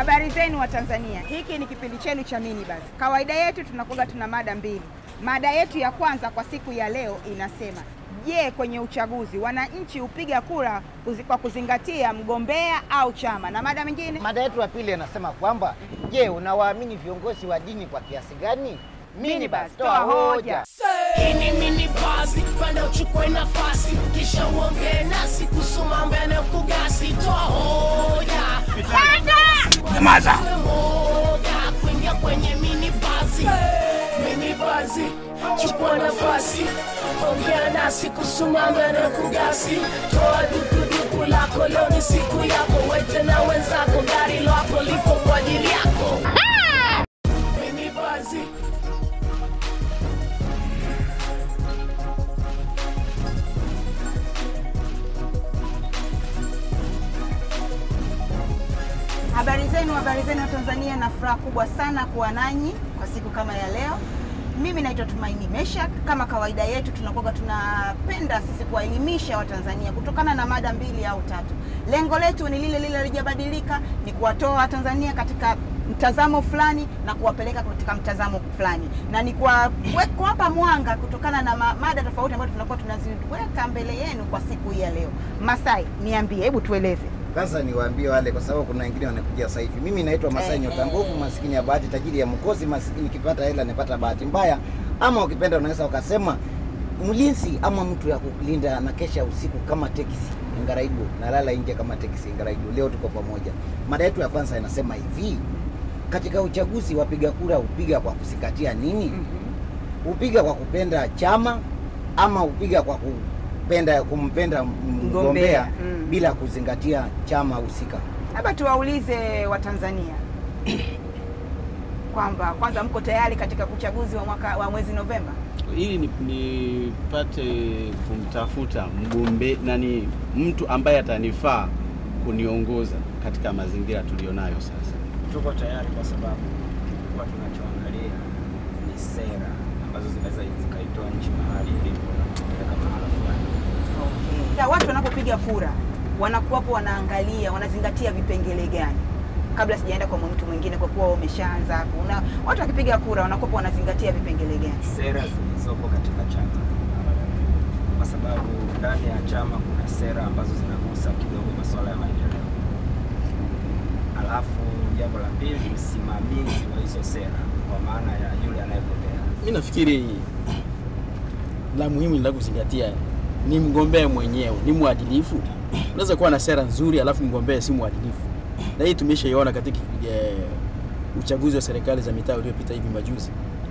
Habari zenu wa Tanzania, hiki ni kipindi chenu cha Minibus. Kawaida yetu tunakuwa tuna mada mbili. Mada yetu ya kwanza kwa siku ya leo inasema, je, kwenye uchaguzi wananchi hupiga kura kuzi- kwa kuzingatia mgombea au chama? Na mada mingine Mada yetu ya pili inasema kwamba je, unawaamini viongozi wa dini kwa kiasi gani? Minibus, toa hoja. Hii ni mini basi, panda uchukue nafasi, kisha uongee nasi kuhusu mambo yanayokugasi. Toa hoja, Nyamaza. moja kuingia kwenye mini basi. Mini basi, chukua nafasi, ongea nasi kuhusu mambo yanayokugasi. Toa dukuduku lako, leo ni siku yako, wete na wenzako, gari lako lipo kwa ajili yako. Mini basi. Habari zenu, habari zenu wa Tanzania, na furaha kubwa sana kuwa nanyi kwa siku kama ya leo. Mimi naitwa Tumaini Meshak. Kama kawaida yetu, tunakuwa tunapenda sisi kuwaelimisha Watanzania kutokana na mada mbili au tatu. Lengo letu ni lile lile, halijabadilika, ni kuwatoa Watanzania katika mtazamo fulani na kuwapeleka katika mtazamo fulani, na ni kuwa- kue- kuwapa mwanga kutokana na ma- mada tofauti ambazo tunakuwa tunaziweka mbele yenu kwa siku hii ya leo. Masai, niambie, hebu tueleze. Sasa niwaambie wale, kwa sababu kuna wengine wanakuja sasa hivi. Mimi naitwa Masai Eh, Nyota eh. Nguvu, maskini ya bahati, tajiri ya mkosi, maskini kipata hela nipata bahati mbaya, ama ukipenda unaweza ukasema mlinzi ama mtu ya kulinda na kesha usiku kama teksi Ngaraibu, nalala nje kama teksi Ngaraibu. Leo tuko pamoja. Mada yetu ya kwanza inasema hivi: katika uchaguzi wapiga kura hupiga kwa kuzingatia nini? Hupiga kwa kupenda chama ama hupiga kwa kupenda kumpenda mgombea Mgombea, mm. bila kuzingatia chama husika. Labda tuwaulize Watanzania kwamba kwanza, mko tayari katika uchaguzi wa mwaka wa mwezi Novemba? ili ni- nipate kumtafuta mgombe nani, mtu ambaye atanifaa kuniongoza katika mazingira tulionayo sasa. Tuko tayari kwa sababu kikubwa tunachoangalia ni sera ambazo zinaweza zikaitoa nchi mahali ilipo na kupeleka mahala fulani. Ya watu wanapopiga kura wanakuwapo wanaangalia, wanazingatia vipengele gani? Kabla sijaenda kwa mtu mwingine, kwa kuwa umeshaanza hapo, una watu wakipiga kura wanakuwapo wanazingatia vipengele gani? Sera zilizopo katika chama, kwa sababu ndani ya chama kuna sera ambazo zinagusa kidogo masuala ya maendeleo. Alafu jambo la pili, msimamizi wa hizo sera, kwa maana ya yule anayegombea. Mi nafikiri la muhimu la kuzingatia ni mgombea mwenyewe ni mwadilifu. Unaweza kuwa na sera nzuri alafu mgombea si mwadilifu, na hii tumeshaiona katika eh, uchaguzi wa serikali za mitaa uliopita hivi majuzi.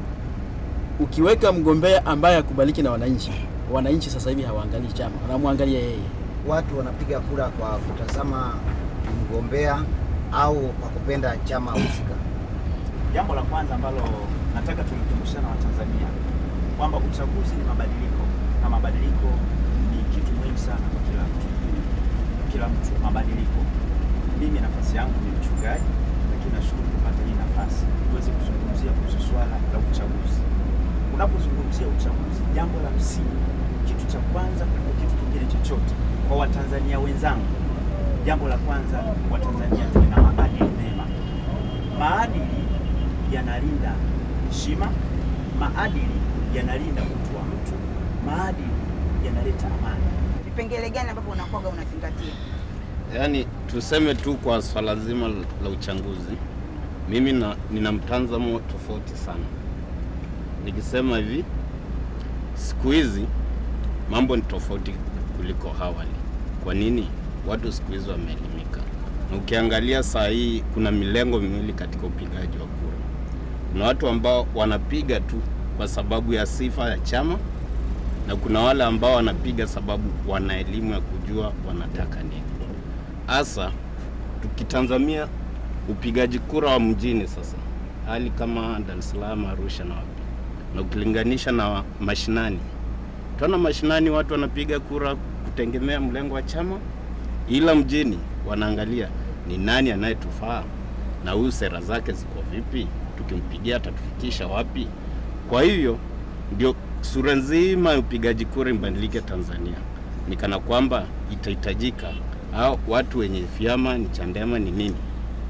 Ukiweka mgombea ambaye akubaliki na wananchi, wananchi sasa hivi hawaangalii chama, wanamwangalia yeye. Watu wanapiga kura kwa kutazama mgombea au kwa kupenda chama husika. Jambo la kwanza ambalo nataka tulikumbushana Watanzania kwamba uchaguzi ni mabadiliko na mabadiliko ni kitu muhimu sana kwa kila mtu, kila mtu mabadiliko. Mimi nafasi yangu ni mchungaji, lakini nashukuru kupata hii nafasi tuweze kuzungumzia kuhusu swala la uchaguzi. Unapozungumzia uchaguzi, jambo la msingi, kitu cha kwanza kuliko kitu kingine chochote, kwa Watanzania wenzangu, jambo la kwanza, Watanzania tuwe na maadili mema. Maadili yanalinda heshima, maadili yanalinda utu wa mtu, maadili yanaleta amani. Vipengele gani ambavyo unakuwaga unazingatia? Yaani tuseme tu kwa swala zima la uchaguzi, mimi na, nina mtazamo tofauti sana. Nikisema hivi, siku hizi mambo ni tofauti kuliko awali. Kwa nini? Watu siku hizi wameelimika, na ukiangalia saa hii kuna milengo miwili katika upigaji wa kura. Kuna watu ambao wanapiga tu kwa sababu ya sifa ya chama na kuna wale ambao wanapiga sababu wana elimu ya kujua wanataka nini. Hasa tukitazamia upigaji kura wa mjini sasa, hali kama Dar es Salaam, Arusha na wapi, na ukilinganisha na mashinani, tunaona mashinani watu wanapiga kura kutegemea mlengo wa chama, ila mjini wanaangalia ni nani anayetufaa na huyu sera zake ziko vipi, tukimpigia atatufikisha wapi. Kwa hivyo ndio sura nzima ya upigaji kura ibadilike Tanzania, ni kana kwamba itahitajika au watu wenye vyama ni Chadema ni nini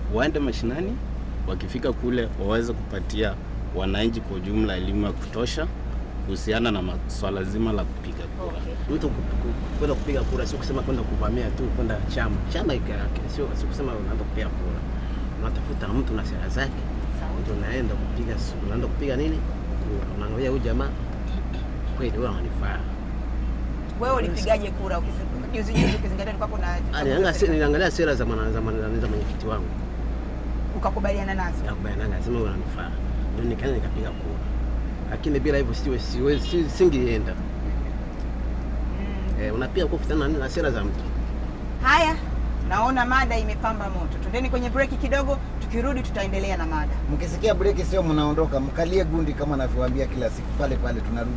waende mashinani, wakifika kule waweze kupatia wananchi kwa ujumla elimu ya kutosha kuhusiana na swala zima la kupiga kura. Okay. Mtu ku- ku- kwenda kupiga kura sio kusema kwenda kuvamia tu kwenda chama chama iko yake, sio sio kusema unaenda kupiga kura. Unatafuta mtu na sera zake, ndio unaenda kupiga, unaenda kupiga nini kura. Unaangalia huyu jamaa kweli wewe unanifaa. Wewe ulipigaje kura ukisi- juzi juzi ukizingatia tulikuwa kuna Ah, niliangalia se- niliangalia sera za mwana- za mwana- za mwenyekiti wangu ukakubaliana nazo? yakubaliana, nasema wewe unanifaa, ndio nikaenda nikapiga kura, lakini bila hivyo siwe siwe si- singeenda. Mm. Eh, unapiga kwa kufuatana na- na sera za mtu. Haya, naona mada imepamba moto. Twendeni kwenye breki kidogo, tukirudi tutaendelea na mada. Mkisikia breki sio mnaondoka, mkalie gundi kama navyowaambia kila siku, pale pale tunarudi.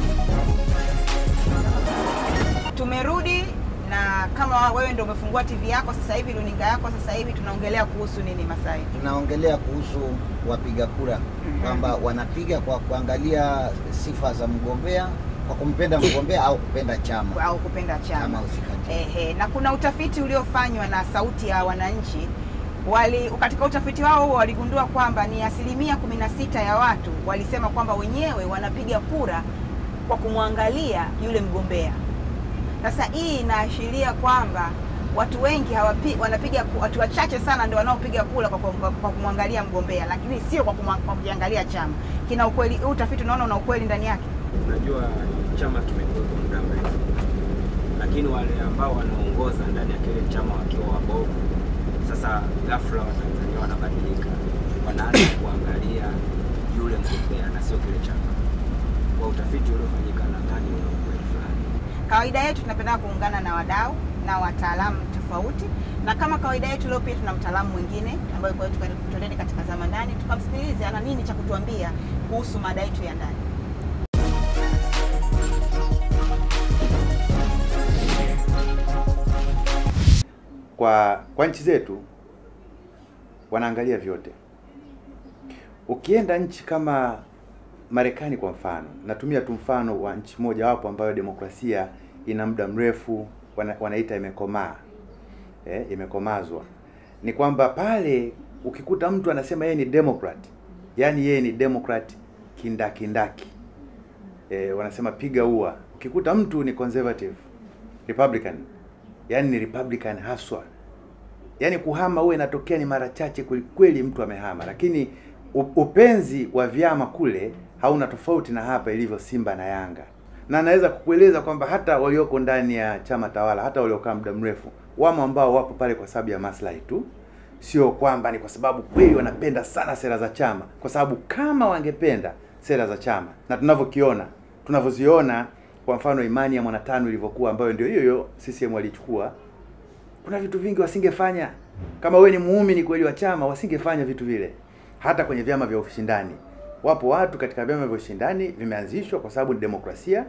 Tumerudi na kama wewe ndio umefungua TV yako sasa hivi, runinga yako sasa hivi, tunaongelea kuhusu nini Masai? Tunaongelea kuhusu wapiga kura Mhm. kwamba wanapiga kwa kuangalia sifa za mgombea, kwa kumpenda mgombea au kupenda chama au kupenda chama. chama husika. Ehe, na kuna utafiti uliofanywa na Sauti ya Wananchi wali katika utafiti wao huo waligundua kwamba ni asilimia 16 ya watu walisema kwamba wenyewe wanapiga kura kwa kumwangalia yule mgombea. Sasa hii inaashiria kwamba watu wengi hawapi, wanapiga ku- watu wachache sana ndio wanaopiga kura kwa, kwa, kwa kumwangalia mgombea, lakini sio kwa, kumwa- kwa kukiangalia chama. Kina ukweli, huu utafiti unaona una ukweli ndani yake? Unajua chama kimekuwa kwa muda mrefu, lakini wale ambao wanaongoza ndani ya kile chama wakiwa wabovu, sasa ghafla Watanzania wanabadilika, wanaanza kuangalia yule mgombea na sio kile chama. Kwa utafiti uliofanyika, nadhani una ukweli fulani. Kawaida yetu tunapenda kuungana na wadau na wataalamu tofauti, na kama kawaida yetu leo pia tuna mtaalamu mwingine ambaye kwa hiyo tukatoleni katika zama ndani, tukamsikilize ana nini cha kutuambia kuhusu mada yetu ya ndani. kwa, kwa nchi zetu wanaangalia vyote. Ukienda nchi kama Marekani kwa mfano, natumia tu mfano wa nchi moja wapo ambayo demokrasia ina muda mrefu, wana, wanaita imekomaa eh, imekomazwa. Ni kwamba pale ukikuta mtu anasema yeye ni democrat, yaani yeye ni democrat kindakindaki eh, wanasema piga ua. Ukikuta mtu ni conservative republican, yaani ni republican haswa yaani kuhama huwa inatokea ni mara chache kwelikweli mtu amehama, lakini u- upenzi wa vyama kule hauna tofauti na hapa ilivyo Simba na Yanga, na naweza kukueleza kwamba hata walioko ndani ya chama tawala, hata waliokaa muda mrefu, wamo ambao wapo pale kwa sababu ya maslahi tu, sio kwamba ni kwa sababu kweli wanapenda sana sera za chama, kwa sababu kama wangependa sera za chama na tunavyokiona tunavyoziona, kwa mfano imani ya mwanatano ilivyokuwa, ambayo ndio hiyo hiyo CCM walichukua kuna vitu vingi wasingefanya kama wewe ni muumini kweli wa chama, wasingefanya vitu vile. Hata kwenye vyama vya ushindani, wapo watu katika vyama vya ushindani vimeanzishwa kwa sababu ni demokrasia,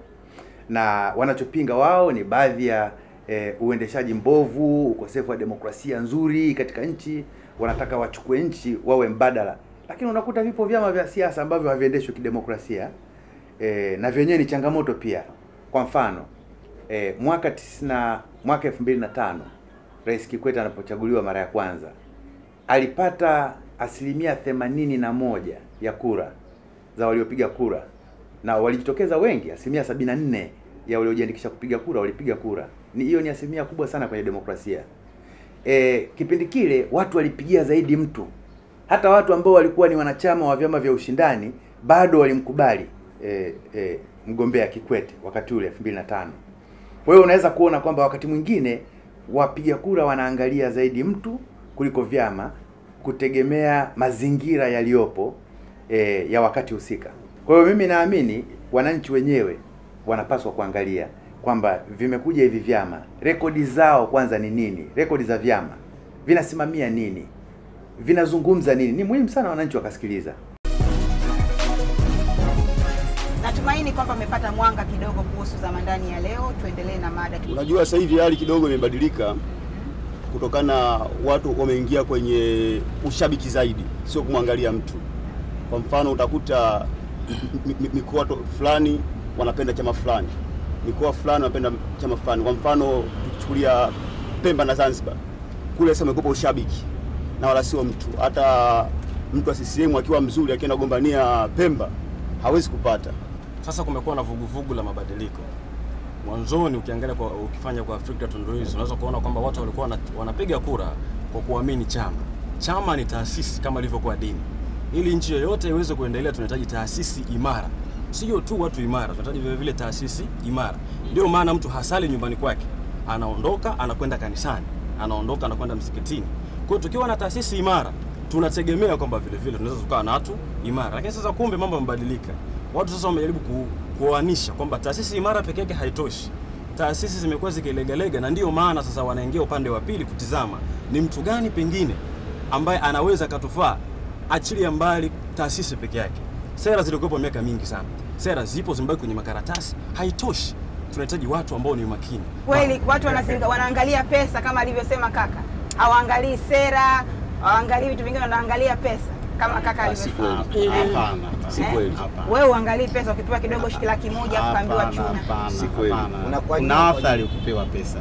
na wanachopinga wao ni baadhi ya eh, uendeshaji mbovu, ukosefu wa demokrasia nzuri katika nchi. Wanataka wachukue nchi wawe mbadala, lakini unakuta vipo vyama vya siasa ambavyo haviendeshwi kidemokrasia eh, na vyenyewe ni changamoto pia. Kwa mfano eh, mwaka tisina, mwaka 2005 Rais Kikwete anapochaguliwa mara ya kwanza alipata asilimia themanini na moja ya kura za waliopiga kura, na walijitokeza wengi, asilimia sabini na nne ya waliojiandikisha kupiga kura walipiga kura. Ni hiyo ni asilimia kubwa sana kwenye demokrasia. E, kipindi kile watu walipigia zaidi mtu, hata watu ambao walikuwa ni wanachama wa vyama vya ushindani bado walimkubali e, e, mgombea Kikwete wakati ule 2005. Kwa hiyo unaweza kuona kwamba wakati mwingine wapiga kura wanaangalia zaidi mtu kuliko vyama, kutegemea mazingira yaliyopo e, ya wakati husika. Kwa hiyo mimi naamini wananchi wenyewe wanapaswa kuangalia kwamba vimekuja hivi vyama, rekodi zao kwanza ni nini? Rekodi za vyama vinasimamia nini? Vinazungumza nini? Ni muhimu sana wananchi wakasikiliza. Natumaini kwamba mmepata mwanga kidogo kuhusu zama ndani ya leo. Tuendelee na mada. Unajua sasa hivi hali kidogo imebadilika kutokana watu wameingia kwenye ushabiki zaidi, sio kumwangalia mtu. Kwa mfano utakuta mi- mi- mikoa to- fulani wanapenda chama fulani, mikoa fulani wanapenda chama fulani. Kwa mfano tukichukulia Pemba na Zanzibar, kule sasa umekupa ushabiki, na wala sio mtu. Hata mtu wa CCM akiwa mzuri akienda kugombania Pemba hawezi kupata. Sasa kumekuwa na vuguvugu la mabadiliko. Mwanzoni ukiangalia kwa, ukifanya kwa Afrika Tunduizi unaweza kuona kwamba watu walikuwa wana- wanapiga kura kwa kuamini chama. Chama ni taasisi kama ilivyokuwa dini. Ili nchi yoyote iweze kuendelea, tunahitaji taasisi imara, sio tu watu imara, tunahitaji vile vile taasisi imara. Ndio maana mtu hasali nyumbani kwake, anaondoka anakwenda kanisani, anaondoka anakwenda msikitini. Kwa hiyo tukiwa na taasisi imara, tunategemea kwamba vile vile tunaweza tukawa na watu imara. Lakini sasa kumbe mambo yamebadilika. Watu sasa wamejaribu ku, kuoanisha kwamba taasisi imara peke yake haitoshi. Taasisi zimekuwa zikilegalega, na ndio maana sasa wanaingia upande wa pili kutizama ni mtu gani pengine ambaye anaweza akatufaa, achilia mbali taasisi peke yake. Sera zilikuwepo miaka mingi sana, sera zipo zimebaki kwenye makaratasi, haitoshi. Tunahitaji watu ambao ni makini. Kweli watu wanazinga, wanaangalia pesa kama alivyosema kaka, hawaangalii sera, hawaangalii vitu vingine, wanaangalia pesa kama kaka Si alivyosema. kweli. Hapana, Si Eh? kweli. Wewe uangalii pesa, ukipewa kidogo shilingi laki moja afu kaambiwa Hapana, chuna. hapana, Si kweli. hapana. Unakuwa Kuna nyuma athari kupewa pesa.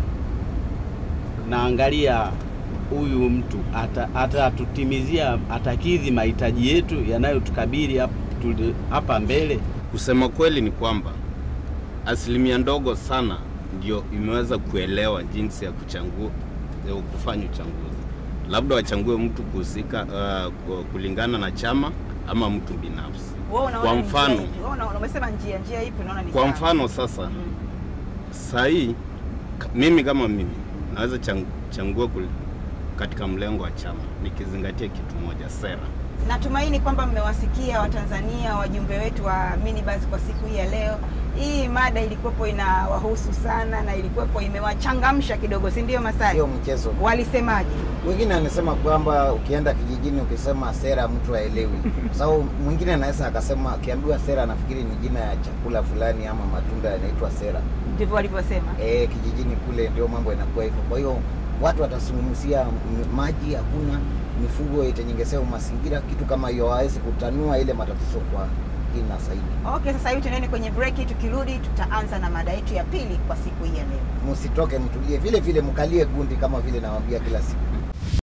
Naangalia huyu mtu ata- atatutimizia, atakidhi mahitaji yetu yanayotukabili hap- tuli- hapa mbele. Kusema kweli ni kwamba asilimia ndogo sana ndio imeweza kuelewa jinsi ya kuchangua ya kufanya uchanguzi. Labda wachangue mtu kuhusika uh, ku- kulingana na chama ama mtu binafsi. Wewe unaona Kwa ni njia mfano, ipi? Wewe unaona- umesema njia, njia ipi unaona ni kwa sawa? mfano sasa Mm. saa hii ka- mimi kama mimi naweza chang, changua kul- katika mlengo wa chama nikizingatia kitu moja, sera. Natumaini kwamba mmewasikia Watanzania wajumbe wetu wa minibus kwa siku hii ya leo. Hii mada ilikuwepo inawahusu sana na ilikuwepo imewachangamsha kidogo, si ndio Masai? Sio mchezo. Walisemaje? Wengine anasema kwamba ukienda kijijini ukisema sera mtu haelewi, kwa sababu mwingine anaweza akasema akiambiwa sera anafikiri ni jina ya chakula fulani ama matunda yanaitwa sera. Ndivyo walivyosema. E, kijijini kule ndio mambo inakuwa hivyo. Kwa hiyo watu watasungumzia m- maji hakuna, mifugo itenyengezewa mazingira, kitu kama hiyo, hawezi kutanua ile matatizo kwa kina zaidi. Okay, sasa hivi tunaende kwenye break. Tukirudi tutaanza na mada yetu ya pili kwa siku hii ya leo. Msitoke, mtulie vile vile, mkalie gundi kama vile nawaambia kila siku.